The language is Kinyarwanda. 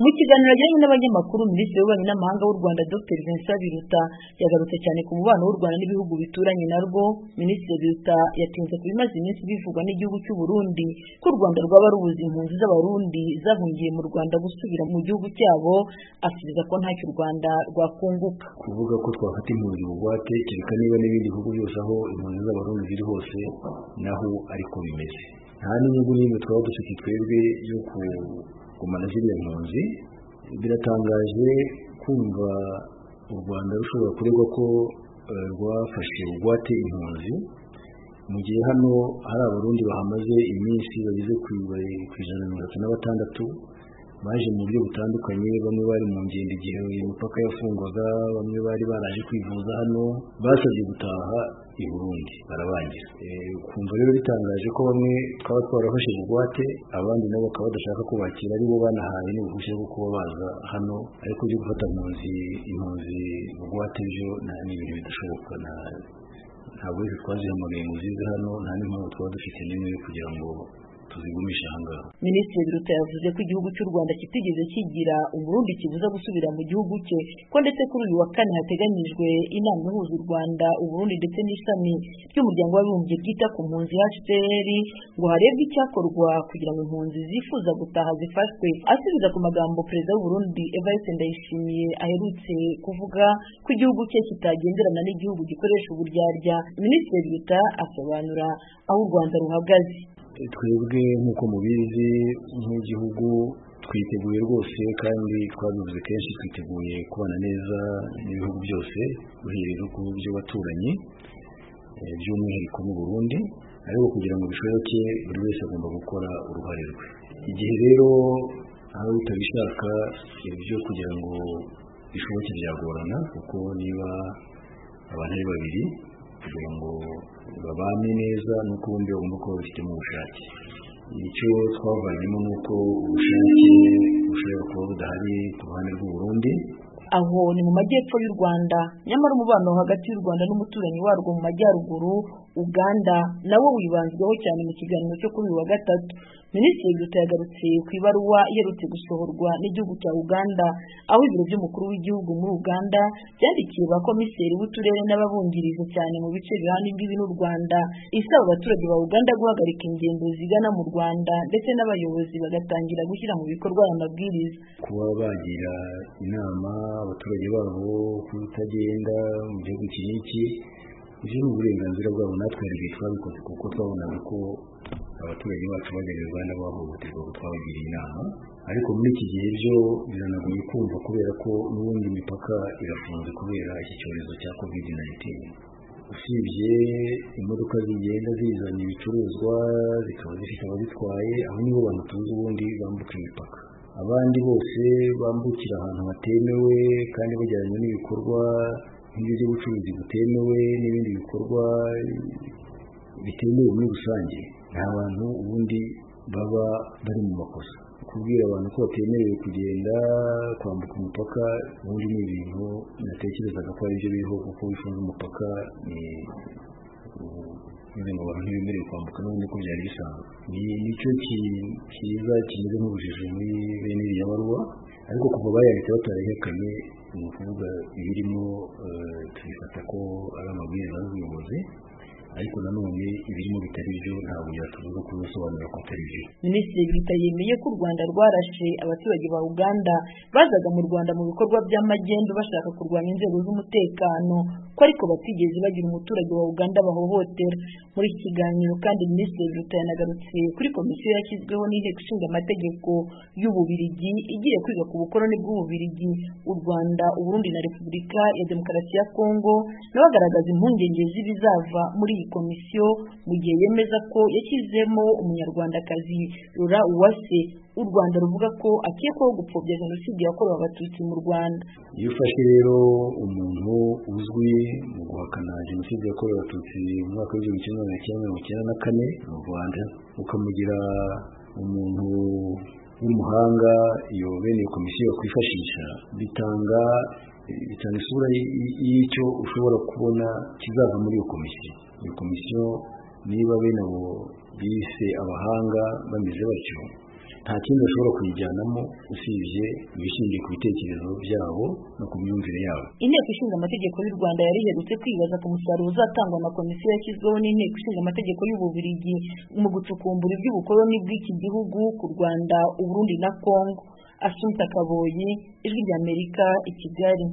kiganiro yagiranye n'abanyamakuru Minisitiri w'Ububanyi n'Amahanga w'u Rwanda Dr Vincent Biruta yagarutse cyane ku mubano w'u Rwanda n'ibihugu bituranye narwo Minisitiri Biruta yatinze ku bimaze iminsi bivugwa n'igihugu cy'u Burundi ko u Rwanda rwaba rubuza impunzi z'Abarundi zahungiye mu Rwanda gusubira mu gihugu cyabo asubiza ko ntacyo u Rwanda rwakunguka kuvuga ko twafata impunzi bugwate kereka niba n'ibindi bihugu byose aho impunzi z'Abarundi ziri hose naho ariko bimeze nta n'inyungu n'imwe twaba dufite twebwe yo kugumana ziriya mpunzi biratangaje kumva u rwanda rushobora kuregwa ko eh, rwafashe bugwate impunzi mu gihe hano hari abarundi bahamaze iminsi bageze ku iba- ku ijana na mirongo itatu na batandatu baje mu buryo butandukanye bamwe bari mu ngendo igihe imipaka yafungwaga bamwe bari baraje kwivuza hano basabye gutaha i burundi barabangira Eh, ukumva rero bitangaje ko bamwe twaba twarafashe bugwate abandi nabo bakaba badashaka kubakira aribo banahaye n'uruhushya rwo kuba baza hano ariko byo gufata impunzi impunzi bugwate byo na- ni ibintu bidashoboka na ntabwo wese twazihamagaye ngo zize hano nta n'impamvu twaba dufite n'imwe kugira ngo tuzigumishe aha ngaha Minisitiri Biruta yavuze ko igihugu cy'u Rwanda kitigeze kigira umurundi kibuza gusubira mu gihugu cye ko ndetse kuri uyu wa kane hateganyijwe inama ihuza u Rwanda Uburundi ndetse n'ishami ry'umuryango w'abibumbye ryita ku mpunzi HCR ngo harebwe icyakorwa kugira ngo impunzi zifuza gutaha zifashwe asubiza ku magambo perezida w'u Burundi Evariste Ndayishimiye aherutse kuvuga ko igihugu cye kitagenderana n'igihugu gikoresha uburyarya Minisitiri Biruta asobanura aho u Rwanda ruhagaze twebwe nk'uko mubizi nk'igihugu twiteguye rwose kandi twabivuze kenshi twiteguye kubana neza n'ibihugu byose uhereye ku by'abaturanyi eh, by'umwihariko mu Burundi ariko kugira ngo bishoboke buri wese agomba gukora uruhare rwe igihe rero hari utabishaka ibyo kugira ngo bishoboke byagorana kuko niba abantu ari babiri kugira ngo babane neza nuko bombi bagomba kuba babifitemo ubushake icyo twavanyemo ni uko ubushake bushobora kuba budahari ku ruhande rw'u Burundi aho ni mu majyepfo y'u Rwanda nyamara umubano hagati y'u Rwanda n'umuturanyi warwo mu majyaruguru Uganda nawo wibanzweho cyane mu kiganiro cyo kuri uyu wa gatatu Minisitiri Biruta yagarutse ku ibaruwa iherutse gusohorwa n'igihugu cya Uganda aho ibiro by'umukuru w'igihugu muri Uganda byandikiye ba komiseri b'uturere n'ababungirije cyane mu bice bihana imbibi n'u Rwanda isaba abaturage ba Uganda guhagarika ingendo zigana mu Rwanda ndetse n'abayobozi bagatangira gushyira mu bikorwa aya mabwiriza kuba bagira inama abaturage babo kutagenda mu gihugu iki n'iki ibyo ni uburenganzira bwabo natwe hari twabikoze kuko twabonaga ko abaturage bacu bajya mu Uganda bahohoterwa ko twabagiriye inama ariko muri iki gihe byo biranagoye kumva kubera ko n'ubundi imipaka irafunze kubera iki cyorezo cya covid 19 usibye imodoka zigenda zizana ibicuruzwa zikaba zifite abazitwaye aho nibo bantu tuzi ubundi bambuka imipaka abandi bose bambukira ahantu hatemewe kandi bajyanye n'ibikorwa nk'ibyo by'ubucuruzi butemewe n'ibindi bikorwa bitemewe muri rusange nta bantu ubundi baba bari mu makosa kubwira abantu ko batemerewe kugenda kwambuka umupaka ubundi ni ibintu natekerezaga ko ari byo biriho kuko bifunze umupaka ni kugira ngo abantu ntibemerewe kwambuka n'ubundi ko byari bisanzwe ni nicyo ki- kiza kimeze nk'ubujiji muri bene iriya baruwa ariko kuva bayanditse batarahekanye ni ukuvuga ibirimo eh, tubifata ko ari amabwiriza y'ubuyobozi ariko nanone ibirimo bitari byo ntabwo byatubuza kubisobanura ko atari byo Minisitiri Biruta yemeye ko u Rwanda rwarashe abaturage ba Uganda bazaga mu Rwanda mu bikorwa by'amagendu bashaka kurwanya inzego z'umutekano ko ariko batigeze bagira umuturage wa Uganda bahohotera muri iki kiganiro kandi Minisitiri Biruta yanagarutse kuri komisiyo yashyizweho n'inteko ishinga amategeko y'Ububiligi igiye kwiga ku bukoroni bw'Ububiligi u Rwanda Uburundi na Repubulika ya Demokarasi ya Kongo nawe agaragaza impungenge z'ibizava muri iyi komisiyo mu gihe yemeza ko yashyizemo umunyarwandakazi Laura Uwase u Rwanda ruvuga ko akekwaho gupfobya jenoside yakorewe abatutsi mu Rwanda iyo ufashe rero umuntu uzwi mu guhakana jenoside yakorewe abatutsi mu mwaka w'igihumbi kimwe magana cyenda mirongo icyenda na kane mu rwanda ukamugira umuntu w'umuhanga iyo bene iyo komisiyo yakwifashisha bitanga bitanga isura y- y- y'icyo ushobora kubona kizava muri iyo komisiyo iyo komisiyo niba bene abo bise abahanga bameze batyo nta kindi bashobora kuyijyanamo usibye ibishingiye ku bitekerezo byabo no ku myumvire yabo inteko ishinga amategeko y'u rwanda yari iherutse kwibaza ku musaruro uzatangwa na komisiyo yashyizweho n'inteko ishinga amategeko y'ububirigi mu gucukumbura iby'ubukoloni bw'iki gihugu ku rwanda uburundi na kongo asumta kaboyi ijwi ry'amerika i kigali